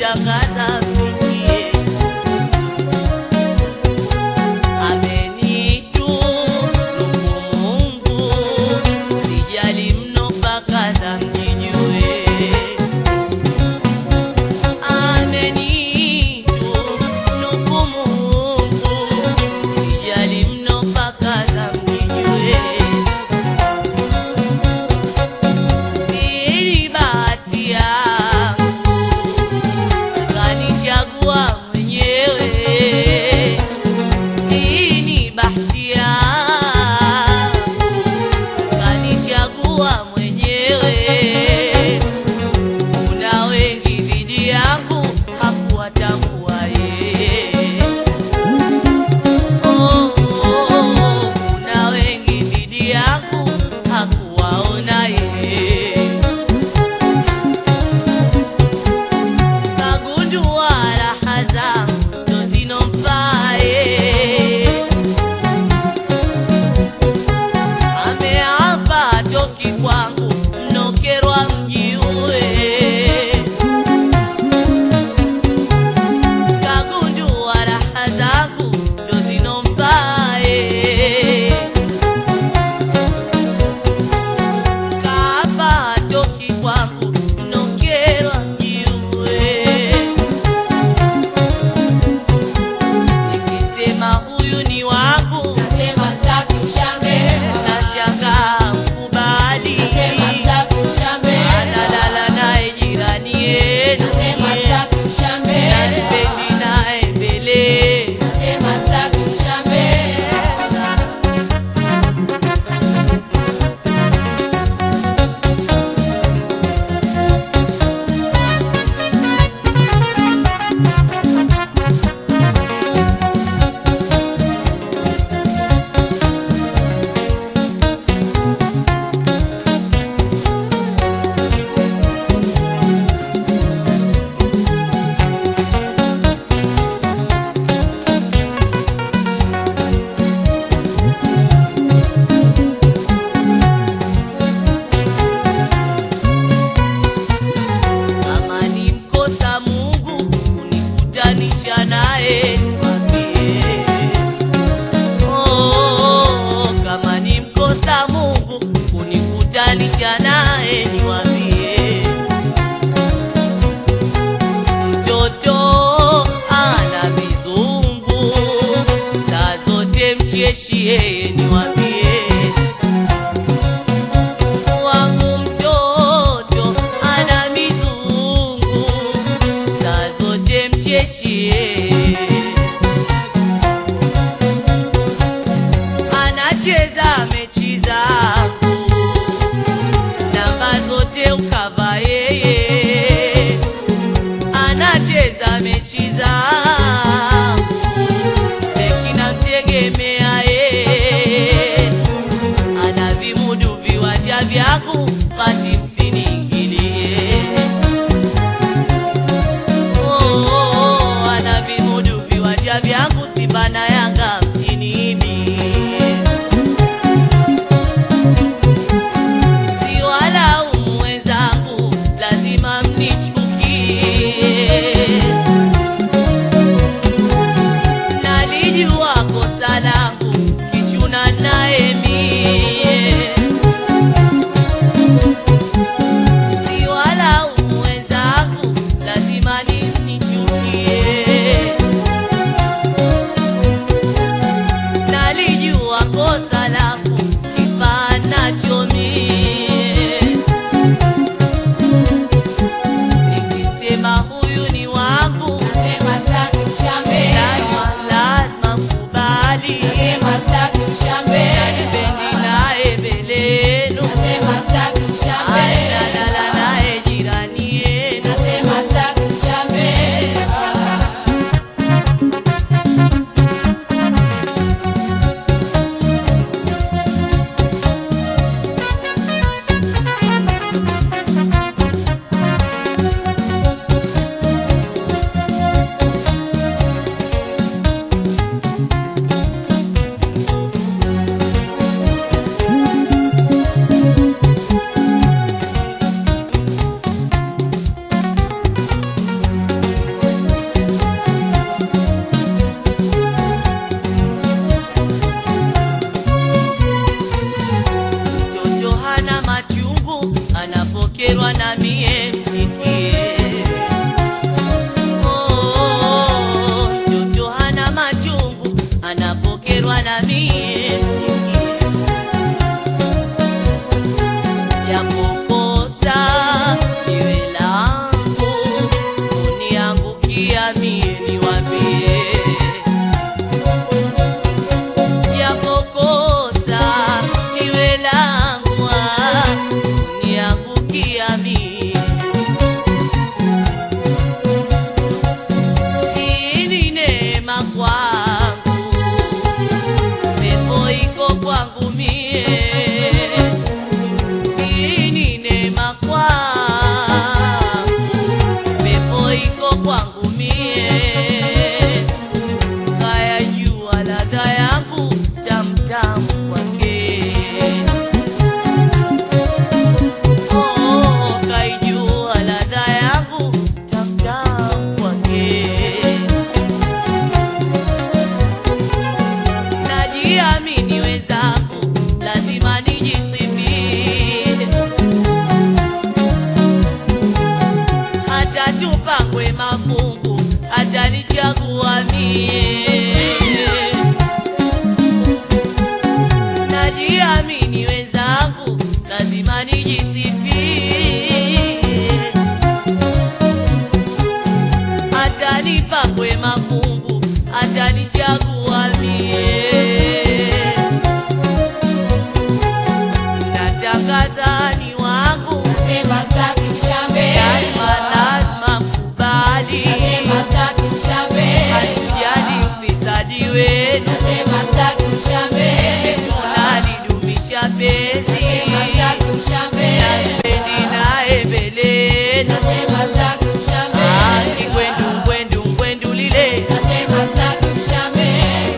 kushangaza msikie amenitunuku Mungu sijali mno mpaka za mjijue amenitunuku Mungu sijali mno mpaka za mjijue Pili bahati yangu kanichagua mwenyewe. Hii ni bahati yangu kanichagua mwenyewe. Kuna wengi dhidi yangu hakuwatambua yeye. Oh, oh, oh, kuna wengi dhidi yangu hakuwaona yeye. kagundua raha zangu ndo zinomfae ameapa toki kwangu mnokerwa mjiue kagundua raha zangu ndo zinomfae kaapa toki kwangu mnokerwa mjiue nikisema huyu ni wangu Nasema staki ushambe. nashangaa mkubali Nasema staki ushambe. analala naye jirani yenu Nasema staki ushambe. naspendi naye mbele Nasema staki ushambe. kama ni mkosa Mungu kunikutanisha naye niwaambie. Oh, kama ni mkosa Mungu kunikutanisha naye niwaambie. Mtoto ana vizungu saa zote mcheshi yeye niwaambie wangu mtoto ana mizungu saa zote mcheshi anacheza mechi zangu namba zote ukava yeye anacheza mechi zangu beki namtegemea yeye ana vimudu viwanja vyangu kati msiniingilie. Oh, oh, oh, ana vimudu viwanja vyangu Simba na Yanga msiniibie. Si walaumu wenzangu, lazima mnichukie. najiamkia mie niwambie japokosa iwe langu niangukia mie hii ni neema kwangu pepo iko kwangu mie hii ni neema kwangu pepo iko kwangu mie kaya jua ladha yangu tamtamu kwake Oh, kaijua ladha yangu tamtamu kwake najiamini wenzangu lazima nijisifie hata tupangwe mafungu hata nichagua mie najiamini wenzangu lazima nijisifie hata nipangwe mafungu hata nichagua mie natangaza ni wangu Nasema staki ushambe. lazima lazima mkubali Nasema staki ushambe. hatujali ufisadi wenu Nasema staki ushambe. tunalidumisha penzi Nasema staki ushambe. naspendi naye mbelenu Nasema staki ushambe. kingwendu ngwendu ngwendu lile Nasema staki ushambe.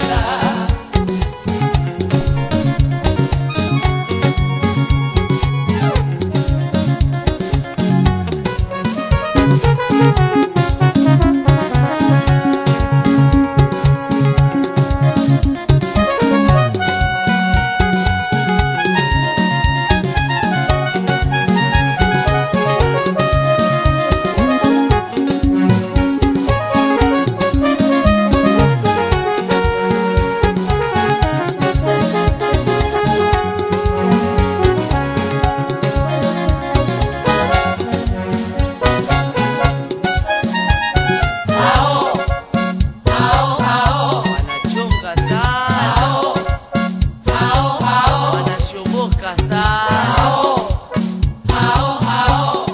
Hao, hao, hao, wanachonga saa hao, hao, hao, wanashoboka saa hao, hao, hao,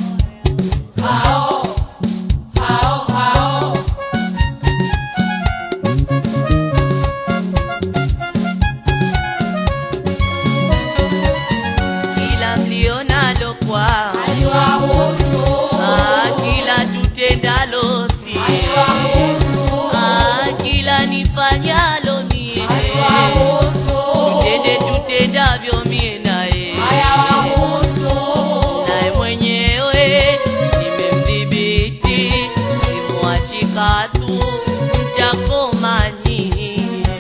hao, hao, hao. kila mlionalo kwao Haiwahusu, Ah, kila tutendalo si haiwahusu, Ah, kila nifanyalo mie haiwahusu, tende tutendavyo mie naye hayawahusu. naye mwenyewe nimemdhibiti simwachi katu mtakomanie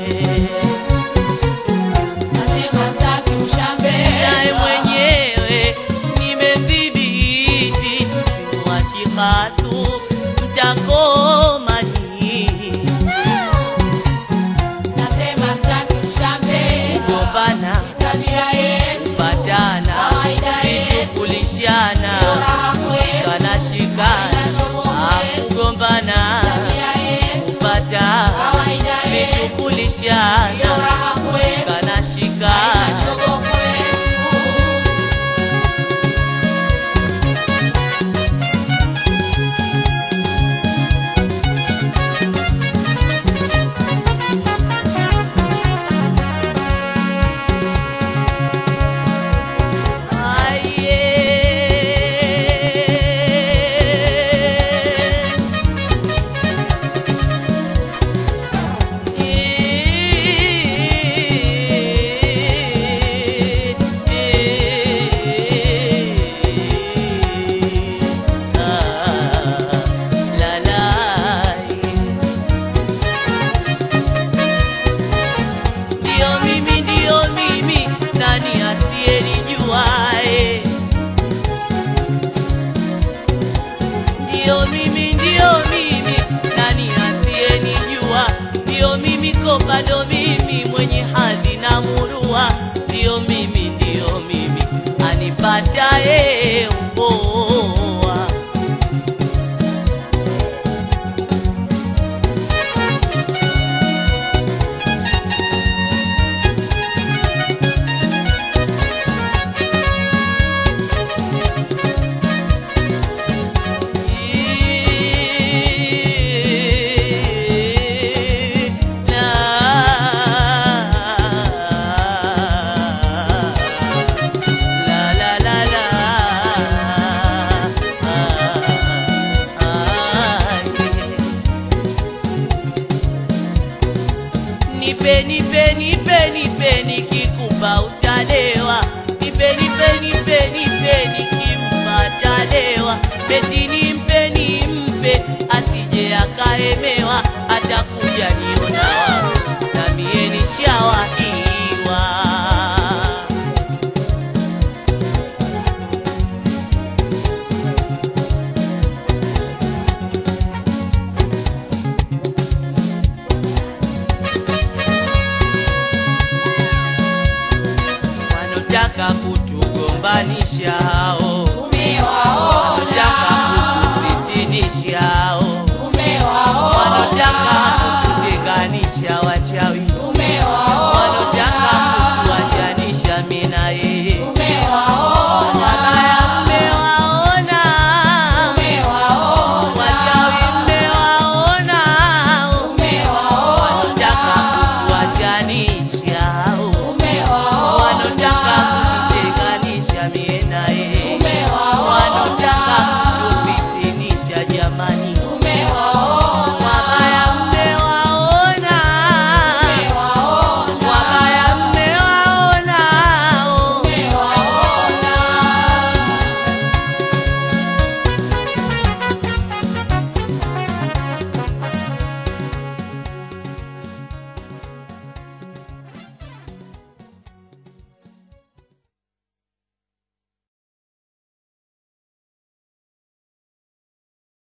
Nasema staki ushambe. naye mwenyewe nimemdhibiti simwachi katu mtakomanie Nasema staki ushambe. kugombana Tabia yetu, patana Kawaida yetu. vitukulishana raha kwetu, shikana shikana akugombana tabia yetu, kupata kawaida yetu, vitukulishana raha kwetu, shikana shikana shogo kwetu. Ndio mimi, ndio mimi, nani asiyenijuae? Ndio mimi, ndio mimi, nani asiyenijua? Ndio mimi, kopa ndo mimi, mwenye hadhi na murua. Ndio mimi, ndio mimi, anipataye upoa. nipe nipe nipe nipe nikikupa utalewa nipe nipe nipe nipe nikimpa atalewa beti nimpe nimpe asije akaemewa atakuja niona wapi na mie nishawahiwa wanotaka kutugombanisha